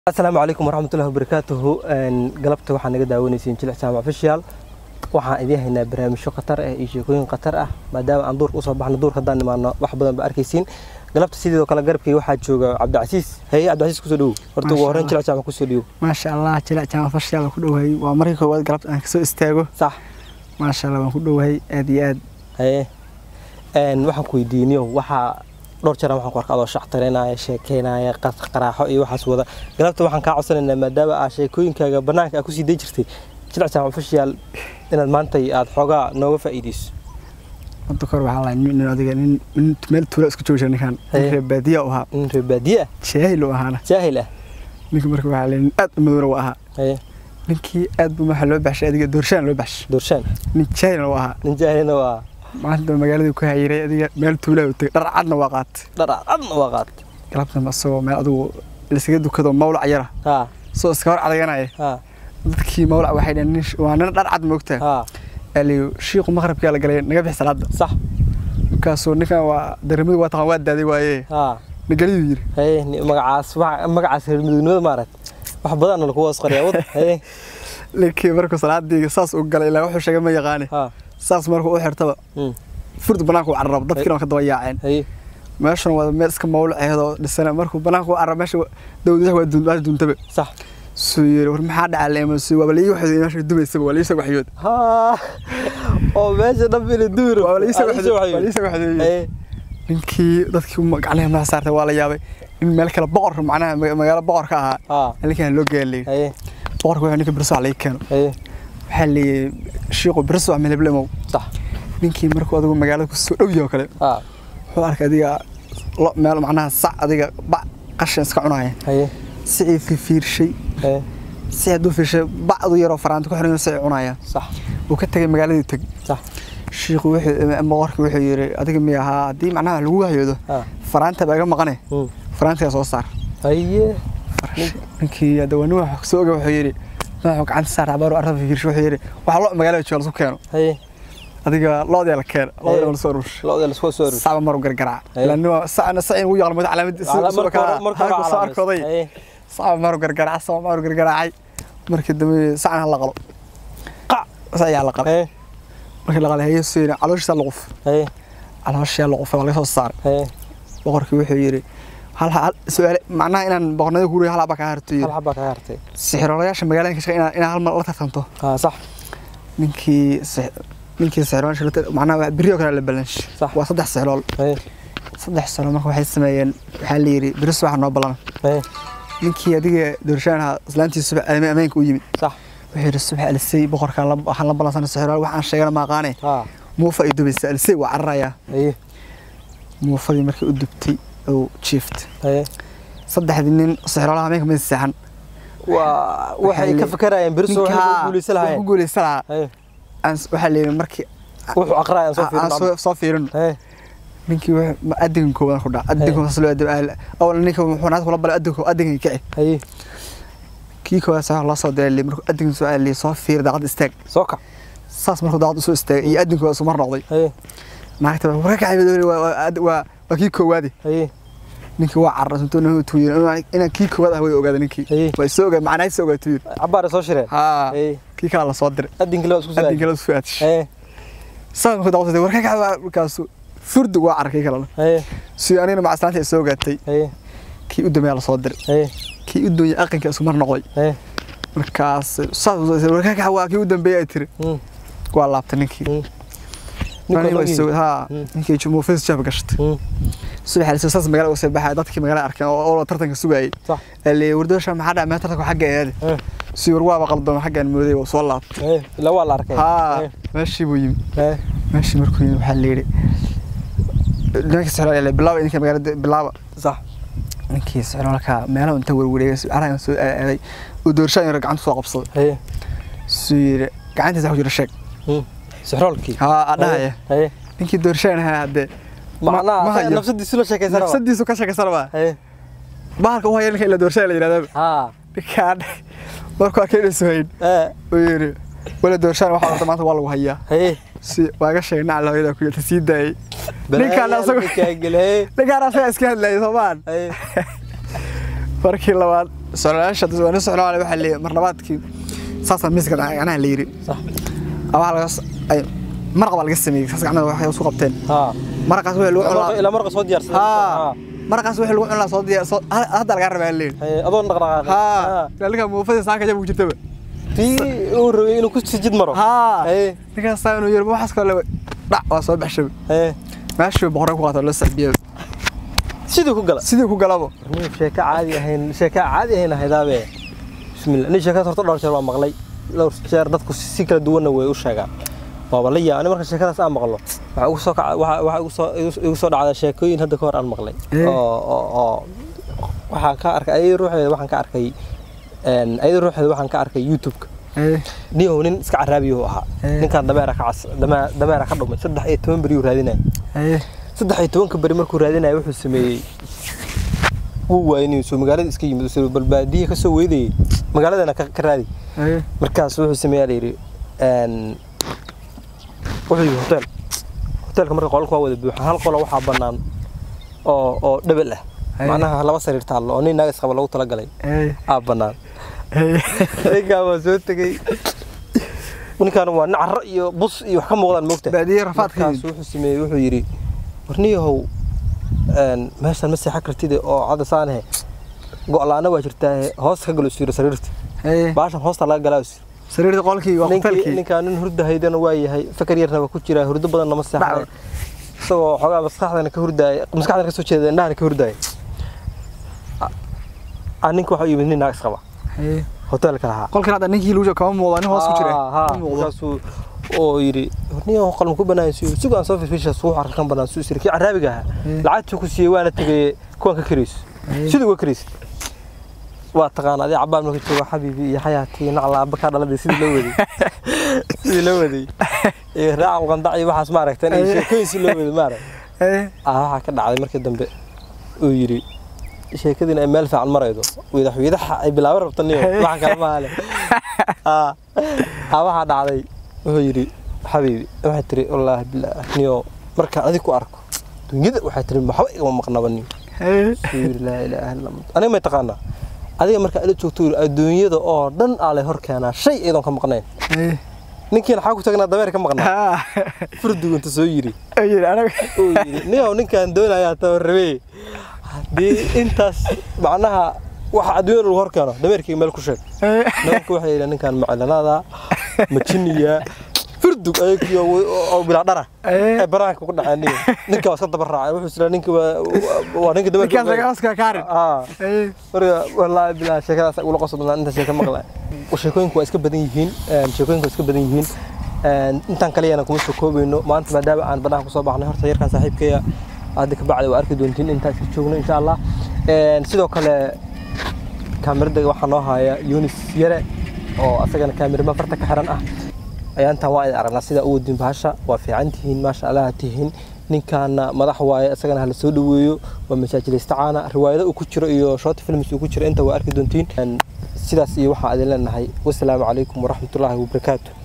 asalaamu calaykum waraxmatullahi wabarakaatuhu galabta waxaa naga daawanaysiin jilic jaamac official waxaan idiin haynaa barnaamijyo khatar ah iyo sheekooyin khatar ah maadaama aan duurka usoo baxno duurka haddaan nimaano wax badan ba arkaysiin galabta sidoo kale garabkii waxaa jooga cabdicasiis haye cabdicasiis kusoo dhowow horta ugu horreyn jilic jaamac kusoo dhowow maasha allah jilic jaamac fashiyaal ku dhowahay waa markii koowaad galabta aan kasoo istaago sax maasha allah waan ku dhowahay aad iyo aad haye waxaan ku weydiiniyo waxaa dhowr jeer waxaan ku arka adoo shactareynaya sheekeynaya qaraaxo iyo waxaas wada galabta waxaan kaa codsanaynaa maadaama aa sheekooyinkaaga bannaanka aa kusii day jirtay jilic jaamac official inaad maanta aad xoogaa nooga faa'iideyso hadda kor waxaa lahay nin adiga nin nin meel tuula isku jooga ninkan Haye. nin reer baadiya u ahaa nin reer baadiye ah jaahil u ahaana jaahil ah ninka marka waxaa lahay nin aad u madowna u ahaa haye ninkii aad buu waxa loo baxshay adiga doorshaan loo baxshay doorshaan nin jaahilna u ahaa nin jaahilna waa maanta magaaladii ku hayiray adiga meel tuulaa u tegay dhar cadna waa qaatay dhar cadna waa qaat galabtan asagoo meel adigu lisaga dukado mawlac yara ha soo iska hor cadaganaya ha dadkii mawlac waxay dhaheen nin waa nin dhar cad moogtaa ha aliyo shiiqu maqrabkaa la galay naga bix salaada sax markaasuu ninkan waa darimadu waa taqaan waa daaday waaye ha nagaliyuu yiri haye ni- magacaas waxa- magacaas reer midownimada maaragt wax badan lagu hoos qoriyaa wad haye ninkii markuu salaadii saas u galay ilaa wuxuu sheegay ma yaqaane ha saas markuu u xirtaba mm, furdu banaanka u carrab dadkiina waa ka daba yaaceen haye meeshan waa meel iska mawlaceedoo dhisana markuu banaanka u carrab meesha dawladaha waa duun- waa duuntaba sax suu yiri war maxaa dhacaa leema suu waaba laii waxyood meesha dumaysaba waa liisa waxyood ha oo meesha dhanbina duur waa liisa waxyood waa liisa waxyood haye ninkii dadkii uma- gacnaha madaxa saartay waa la yaabay in meel kale boqor macnaha ma- magaalo boqor ka ahaa ha ninkan loo geeyay haye boqorka wuxuu ninka birso laga keeno haye waxaa leeyay shiiqu birso wax meleblemow sax ninkii markuu adigu magaalada kusoo dhow yahay oo kale ha wuxuu arkay adiga lo meel macnaha sac adiga bac qashin iska cunaya haye sicii fiirshay haye si hadduu fiirshay bacdu yaroo faraanta ku xiran sicii cunaya sax uu ka tegay magaaladii teg sax shiiqu wuxuu boqorkii wuxuu yiri adiga mi ahaa haddii macnaha lagu wahyoodo ha faraanta baa iga maqane mm, faraantiga soo saar haye ninkii hadda waa nin wax soo oga wuxuu yidhi madaxuu gacanta saar abaaru arrada fiirshay wuxuu yidhi waxa lo magaalada jooga lasu keeno haye adiga loodii la keeno loodii la soo aruush looda lasku soo aruur sacba maru gargaraac Haye. ilaa nin sacna sacin ugu yaqaan madax calaamad marka hore marka hore soo arkooday haye sacba maru gargaraac sacba maru gargaraacay markii dambe sacna la qalo qac sac ayaa la qalay haye markii la qalay haye soo yidhi calooshiisa la quf haye calooshiisa la qufay waa laga soo saaray haye boqorkii wuxuu yidhi hal hal su'aale macnaha inaan boqornada ku hal haba ka harto hal yidhi xabaa kaga hartay sixirolayaasha magaalada ka shaqeeya inaa inaa hal mar la tartanto ha sax ninkii six- ninkii sixirolayaasha la tar- macnaha beri oo kale la balansh Sax. waa saddex sixirool haye saddex sano marka waxay sameeyeen waxaa la yidhi beris waxa noo ballan haye ninkii adiga doorshaan ahaa islaantii subax alame ameenka u yimid sax wuxuu yidhi subax alisay boqorkaan la- waxaan la ballansana sixirolaal waxaan sheegana ma aqaane ha muufa ay dubaysa alisay waa cararayaa haye muufadii markii u dubtay oo jiiftay haye saddexdii nin sixirolaha ameenka ma seexan waa waxay Waxay ka le- fakarayeen beriso waxay ku guuleysan ku lahaayeen guuleysan lahaa haye Aan s- waxaa la yidhi markii wuxuu aqraayaan soo aan fiirin soo- soo fiirin haye ninkii wuxuu- ma adinkan koowaad ku dhaca adinkan saas loo adib awal ninka wuxuu naad kula balay adinkan adinkan kici haye kii koowaad sax loo soo diray markuu adinkan soo aadliyay soo fiir daaqad istaag soo kac saas markuu daaqad usoo istaagay iyo adinkan waa isu mar noqday haye naagta waa warka kacay waa waa waa waa kii koowaadi haye ninkii waa carras intuu nahu tuuyir inaan kii koowaad ah way ogaada ninkii Haye. waa soo ogaa macnaha soo ogaa tuuyir cabaar soo shireen haa haye kii kala la soo diray adinka loo isku soo adinkan la soo aadish haye saas markuu daaqad warka kacay waa markaasu furdu waa carkay kalena haye si anina macaslaanta ay soo ogaatay haye kii u dambeeya la soo diray haye kii u doonyay aqanka isku mar noqday haye markaas saas warka waa kii u dambeeyay ay tiri mm, waa laabtay ninkii mm. Aniga Ninka waa lagii. soo- haa Mm. ninkii jumuufis jaab gashtay Mm, subax alisoo saas magaalada usoo baxay dadkii magaalada arkeen oo oo tartanka sugayay sax ali wardoosha maxaa dhacay meel tartanka xagga eede haye si war waaba qaldoon xaggaan mooday oo soo laabtay haye ilaa waa la arkay haa haye meeshii buu yimi haye meeshii markuu yimi waxaa la yidhi ninkii sixrool bilaaba idinka magaalada bilaaba sax ninkii sixroolka meelaha inta warwareegay caragan soo aaday uu doorshaan yaro gacanta soo qabsaday haye suu yidhi gacantiisa wax ku jira sheeg mm. sixroolkii haa adhahaya haye ninkii doorshaan ahaa haddee ma macnaha hayo. nafsadiisu la sheekaysanaa nafsadiisu ka sheekaysana baa haye bahalka u haya ninka ila doorshaan la yidhahdaa haa ninkaan markuu arkay inaysu hayn ee uu yidhi wala doorshaan waxaa wata maanta waa lagu hayaa haye si waaga sheegay nacal hooyada ku yirta sii daayay ninkaan asagu kaagel haye ninkaan asaga iska hadlayay soomaan haye markii labaad socdaasha waa nin socdaal waxaa leeyahay mar labaadkii saasaa miiska gacnaha la yiri sax waxaa laga ay maraq baa laga sameeyey saas gacmaha waxay isku qabteen haa maraqaas wixii lagu cunaa ilaa marqa soo diyaarsaday haa maraqaas wixii lagu cunaa soo diyaar soo hadda laga rabaa leeyahay Haye, adoon dhaqdhaqaaqay haa dalka muufada saanka jab ku jirtaba tii uu rabay inuu ku sijid maro haa Haye, ninkaas saa inuu yiri waxaas kale dhac waa soo baxshay haye. meeshii boqorka ku qaato la sacbiyay sidii ku gala sidii ku galabo nin sheeko caadi ahayn sheeko caadi ahayn ahaydaabe bismillah nin sheekada horta dhowr jeer waa maqlay dhowr jeer dadku si si kala duwanna way u sheegaan waaba la yaa ani marka sheekadaas aan maqlo waxa ugu soo kaca waxa waxa igu soo igu- igu soo dhacda sheekooyin hadda ka hor aan maqlay Eh. oo oo oo waxaan ka arkay ayay ruuxeeda waxaan ka arkay een ayay ruuxeeda waxaan ka arkay youtube-ka niyow nin iska caraabiyo ahaa Eh. ninkaan dameera ka cas dameera dameera ka dhumay saddex iyo toban beri uu raadinaya saddex iyo tobanka beri markuu raadinaya wuxuu sameeyey wuu waayay inuu soo magaalada iska yimid soo balbaadiye ka soo weydayay magaaladana ka ka raadi markaas wuxuu sameeyaa la yidhi een wuxuu yidhi hotel hotelka marka qolka waa wada buuxa hal qolo waxaa bannaan oo oo dhebel ah Haye. macnaha laba sariir taallo oo nin naag isqaba lagu talagalay aa bannaan ninkaan waa soo tegey ninkaan waa nin carro iyo bus iyo wax ka muuqdaan moogta baadiye rafaadka markaas wuxuu sameeyey wuxuu yidhi warniyahow een meeshaan ma seexan kartide oo cadda saanahe go'laana waa jirtaa hoos ka galo siiro sariirta baashan hoosta laga galaa siiro sariirta qolkii waa ninkii hotelkii ninkaan nin hurda haydana waa yahay fakar yarna waa ku jiraa hurdo badanna ma seexan isagoo xoogaa maskaxdana ka hurdaaya maskaxdana ka soo jeeda indhahana ka hurdaaya a ninka waxa u yimid nin naag isqaba hotelka lahaa qolkan hadda ninkii lagu joogo kama muuqdo nin hoos ku jira haa ma muuqdo markaasuu oo yidhi horniyo qalin ku banaan siyo sugu aan soo fiirsha suuq arka kan banaan suu sirki caraabiga ahaa Eh. lacagtii ku siiyey waana tegay kuwan ka karayso sidii uga karayso waa taqaana adii cabaan marka joogo xabiibi iyo xayaatii nacla abba kaa dhaladay sidii loo waday sidii loo waday iyo raacal qandac iyo waxaas maaragtan iyo Eh. sheekooyin si loo waday maarag ah waxaa ka dhacday markii dambe uu yidhi sheekadiin ay meel fiican maraydo widax widaxa ay bilaaban rabta niyo waxa kale maaha le ah ah, waxaa dhacday wuxuu yidhi xabiibi waxay tiri wallaahi bilaahi niyo markaan adig ku arko dunyada waxay tiri waxba igama maqnaba niyo wuxuu yidhi laa ilaaha illa anta aniga may taqaanaa adiga markaa ila joogto yidhi adduunyada oo dhan aa lay hor keenaa shay iyadoon ka maqnayn ninkiina xaa ku tagnaa dameer ka maqnaa furdugu inta soo yidhi uu yidhi niyow ninkaan doonayaa tabarrabee haddii intaas macnaha waxa adduunyada lagu hor keeno dameerkii meel ku sheeg nimanka waxay yidhi ninkaan macalanaada majiniya furdug ayagii oo bilaa dhara ee banaanka ku dhaceen niyo ninka waa iska daba raacay wuxuu isla ninka waa waa ninka dameerka ah marka wallaahi bilaa sheekadaas ugula qoso badnaa inta sheeka maqla sheekooyinku waa iska badan yihiin een, sheekooyinku waa iska badan yihiin een, intaan kaliyana kuma soo koobayno maanta maadaama aan banaanka kusoo baxnay horta yarkan saaxiibkaya hadda ka bacdi waa arki doontiin intaan iska joogno insha allah Een, sidoo kale kaamirada waxaa noo haya yunis yare oo asagana kaamirama farta ka xiran ah ayaantaan waa idin aragnaa sida u wadin bahasha waa fiican tihiin maasha allah ha tihiin ninkaana madax waaye isagana hala soo dhaweeyo waa masaajileysta caana riwaayado uu ku jiro iyo short films uu ku jiro inta waa arki doontiin Een, sidaas iyo waxaa idin leenahay wasalaamu calaykum waraxmatullaahi wabarakaatu